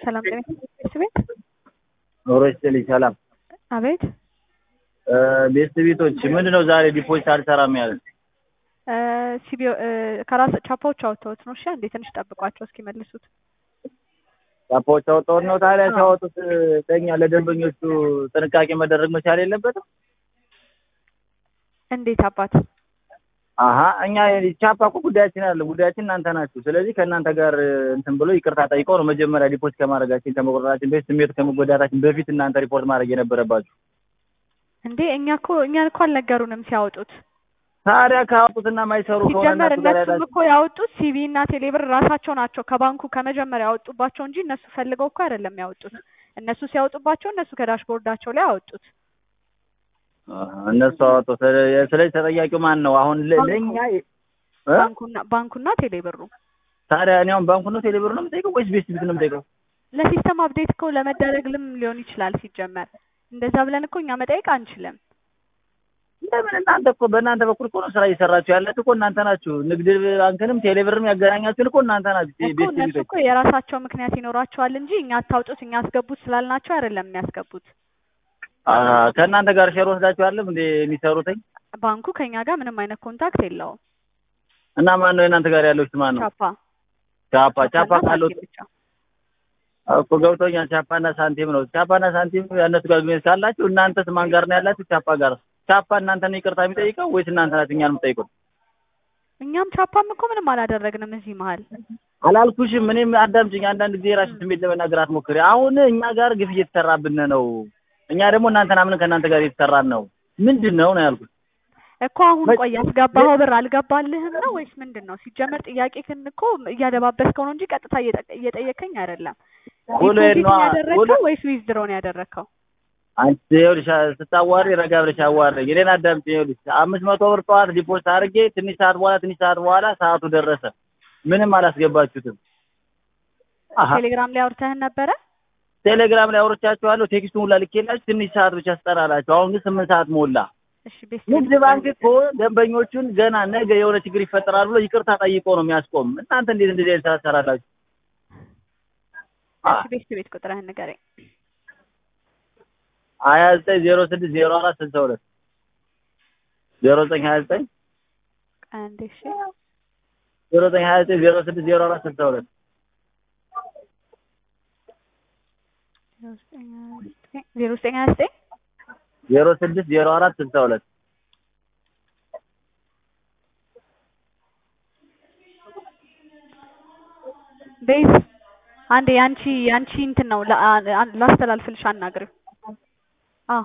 ሰላም ጤና ቤት ቤት ኖሮ ይስጥልኝ። ሰላም አቤት ቤት ቤቶች ምንድን ነው ዛሬ ዲፖዚት አልሰራም ያለ? ሲቢ ከራስ ቻፓዎች አውጥተውት ነው። እሺ አንዴ ትንሽ ጠብቋቸው እስኪመልሱት። ቻፓዎች አወጣሁት ነው። ታዲያ ሲያወጡት ለእኛ ለደንበኞቹ ጥንቃቄ መደረግ መቻል የለበትም? እንዴት አባት አሀ እኛ ቻፓ እኮ ጉዳያችን አለ። ጉዳያችን እናንተ ናችሁ። ስለዚህ ከእናንተ ጋር እንትን ብሎ ይቅርታ ጠይቀው ነው መጀመሪያ ዲፖዚት ከማድረጋችን ከመቆረጣችን በፊት ስሜቱ ከመጎዳታችን በፊት እናንተ ሪፖርት ማድረግ የነበረባችሁ። እንዴ እኛ እኮ እኛን እኮ አልነገሩንም ሲያወጡት። ታዲያ ካወጡትና ማይሰሩ ከሆነ ሲጀመር እነሱ ጋር እነሱም ያላችሁ እኮ ያወጡት ሲቢ እና ቴሌብር ራሳቸው ናቸው ከባንኩ ከመጀመሪያ ያወጡባቸው እንጂ እነሱ ፈልገው እኮ አይደለም ያወጡት። እነሱ ሲያወጡባቸው እነሱ ከዳሽቦርዳቸው ላይ ያወጡት። አሀ፣ እነሱ አወጡ። ስለ- ስለዚህ ተጠያቂው ማን ነው? አሁን ለ- ባንኩ። ለእኛ እ? ባንኩና ባንኩና ቴሌብሩ ታዲያ እኔ አሁን ባንኩ ነው ቴሌብር ነው የምጠይቀው ወይስ ቤት ቤት ነው የምጠይቀው? ለሲስተም አፕዴት እኮ ለመደረግልም ሊሆን ይችላል። ሲጀመር እንደዛ ብለን እኮ እኛ መጠየቅ አንችልም። ለምን እናንተ እኮ በእናንተ በኩል እኮ ነው ስራ እየሰራችሁ ያላችሁ እኮ እናንተ ናችሁ። ንግድ ባንክንም ቴሌብርም ያገናኛችሁን እኮ እናንተ ናችሁ። እኮ ቤት እነሱ ቤቶች እኮ የራሳቸው ምክንያት ይኖራቸዋል እንጂ እኛ አታውጡት እኛ አስገቡት ስላልናቸው አይደለም የሚያስገቡት። አሀ፣ ከእናንተ ጋር ሼር ወስዳችሁ አለም እንደ የሚሰሩትኝ ባንኩ ከኛ ጋር ምንም አይነት ኮንታክት የለውም። እና ማን ነው የእናንተ ጋር ያለው? ማን ነው? ቻፓ ቻፓ ቻፓ ቻፓና ካለው ሳንቲም ብቻ። እኮ ገብቶኛል። ቻፓና ሳንቲም ነው። ቻፓና ሳንቲም ያነሱ ጋር ግንኙነት ካላችሁ እናንተስ ማን ጋር ነው ያላችሁ? ቻፓ ጋር። ቻፓ እናንተ ነው ይቅርታ የሚጠይቀው ወይስ እናንተ ናችሁ እኛን የምጠይቁት? እኛም ቻፓም እኮ ምንም አላደረግንም እዚህ መሀል። አላልኩሽም። እኔም አዳምጪኝ። አንዳንድ ጊዜ የራስሽን ስሜት ለመናገር አትሞክሪ። አሁን እኛ ጋር ግፍ እየተሰራብን ነው። እኛ ደግሞ እናንተን አምነን ከእናንተ ጋር እየተሰራን ነው። ምንድን ነው ነው ያልኩት። እኮ አሁን ቆይ ያስገባኸው ብር አልገባልህም ነው ወይስ ምንድን ነው? ሲጀመር ጥያቄህን እኮ እያደባበስከው ነው እንጂ ቀጥታ እየጠ- እየጠየከኝ አይደለም። ውሎዬን ዲፖዚት ነዋ። ነው ያደረግከው ውሎ- ወይስ ዊዝድሮ ነው ያደረግከው? አንቺ ይኸውልሽ ስታዋሪ ረጋ ብለሽ አዋሪኝ። እኔን አዳምጪኝ። ይኸውልሽ አምስት መቶ ብር ጠዋት ዲፖዚት አድርጌ ትንሽ ሰዓት በኋላ ትንሽ ሰዓት በኋላ ሰዓቱ ደረሰ። ምንም አላስገባችሁትም። አሀ ቴሌግራም ላይ አውርተህን ነበረ? ቴሌግራም ላይ አውርቻችኋለሁ። ቴክስቱን ሁላ ልኬላችሁ ትንሽ ሰዓት ብቻ ስጠራላችሁ። አሁን ግን ስምንት ሰዓት ሞላ። እሺ ቤት ንግድ ባንክ እኮ ደንበኞቹን ገና ነገ የሆነ ችግር ይፈጠራል ብሎ ይቅርታ ጠይቆ ነው የሚያስቆም። እናንተ እንዴት እንደዚህ አይነት ስራ ትሰራላችሁ? እሺ ቤት ቤት ቁጥርህን ንገረኝ። ሀያ ዘጠኝ ዜሮ ስድስት ዜሮ አራት ስልሳ ሁለት ዜሮ ዘጠኝ ሀያ ዘጠኝ አንዴ እሺ ዜሮ ዘጠኝ ሀያ ዘጠኝ ዜሮ ስድስት ዜሮ አራት ስልሳ ሁለት ዜሮ ዘጠኝ ሀያ ዘጠኝ ዜሮ ስድስት ዜሮ አራት ስልሳ ሁለት ቤዝ አንዴ ያንቺ ያንቺ እንትን ነው ላ- አ- ላስተላልፍልሽ አናግሪው። አዎ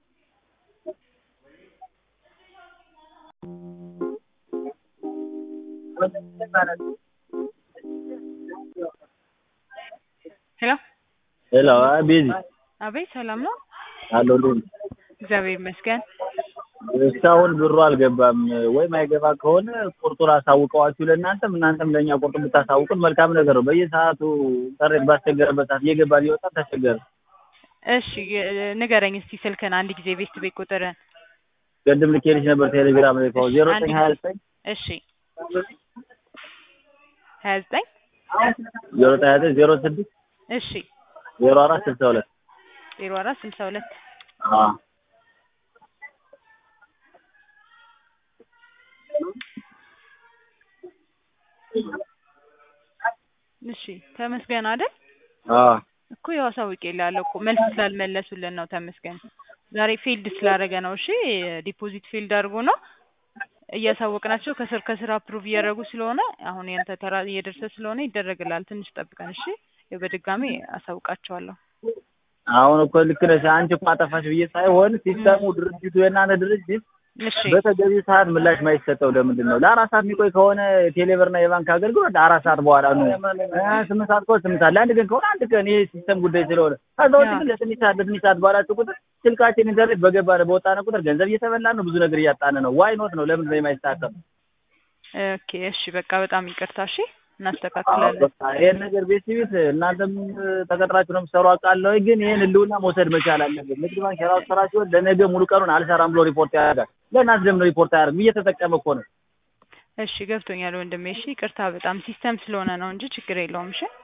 ሄሎ ሄሎ ቤዚ አቤት፣ ሰላም ነው? አለሁ ልኝ እግዚአብሔር ይመስገን። እስካሁን ብሩ አልገባም። ወይም አይገባ ከሆነ ቁርጡን አሳውቀዋችሁ ለእናንተም እናንተም ለእኛ ቁርጡን ብታሳውቁን መልካም ነገር ነው። በየሰዓቱ ኢንተርኔት ባስቸገረበት ሰዓት እየገባ ሊወጣ ተቸገረ። እሺ እ- ንገረኝ እስቲ ስልክን አንድ ጊዜ ቤት ቤት ቁጥርን። ቅድም ልኬልሽ ነበር ቴሌግራም ላይ ከሆነ ዜሮ ዘጠኝ ሀያ ዘጠኝ እሺ ሀያ ዘጠኝ ዜሮ ዘጠኝ ሀያ ዘጠኝ ዜሮ ስድስት እሺ ዜሮ አራት ስልሳ ሁለት ዜሮ አራት ስልሳ ሁለት አዎ እሺ ተመስገን አይደል? አዎ እኮ ያው አሳውቄልሃለሁ እኮ መልስ ስላልመለሱልን ነው ተመስገን። ዛሬ ፊልድ ስላደረገ ነው። እሺ ዲፖዚት ፊልድ አድርጎ ነው እያሳወቅናቸው ከስር ከስር አፕሩቭ እያደረጉ ስለሆነ አሁን ያንተ ተራ እየደረሰ ስለሆነ ይደረግልሃል። ትንሽ ጠብቀን እሺ። ያው በድጋሚ አሳውቃቸዋለሁ። አሁን እኮ ልክ ነሽ። አንቺ እኮ አጠፋሽ ብዬ ሳይሆን ሲስተሙ ድርጅቱ የእናንተ ድርጅት እሺ በተገቢ ሰዓት ምላሽ ማይሰጠው ለምንድን ነው? ለአራት ሰዓት የሚቆይ ከሆነ ቴሌብርና የባንክ አገልግሎት አራት ሰዓት በኋላ ነው። እ ስምንት ሰዓት ከሆነ ስምንት ሰዓት፣ ለአንድ ቀን ከሆነ አንድ ቀን። ይሄ ሲስተም ጉዳይ ስለሆነ ከዛ ውጭ ግን ለትንሽ ሰዓት ለትንሽ ሰዓት ባላችሁ ቁጥር ስልካችን ኢንተርኔት በገባ በወጣነ ቁጥር ገንዘብ እየተበላን ነው፣ ብዙ ነገር እያጣን ነው። ዋይ ኖት ነው ለምንድን ነው የማይስተካከል? ኦኬ እሺ በቃ በጣም ይቅርታ እሺ እናስተካክላለን በቃ ይሄን ነገር ቤት ቤት እናንተም ተቀጥራችሁ ነው የምትሰሩ አውቃለሁ፣ ግን ይሄን ህልውና መውሰድ መቻል አለበት። ንግድ ባንክ የራሱ ስራ ሲሆን ለነገ ሙሉ ቀኑን አልሰራም ብሎ ሪፖርት ያደርጋል። ለእናንተ ደግሞ ሪፖርት አያደርግም። እየተጠቀመ እኮ ነው። እሺ ገብቶኛል ወንድሜ እሺ ይቅርታ በጣም ሲስተም ስለሆነ ነው እንጂ ችግር የለውም እሺ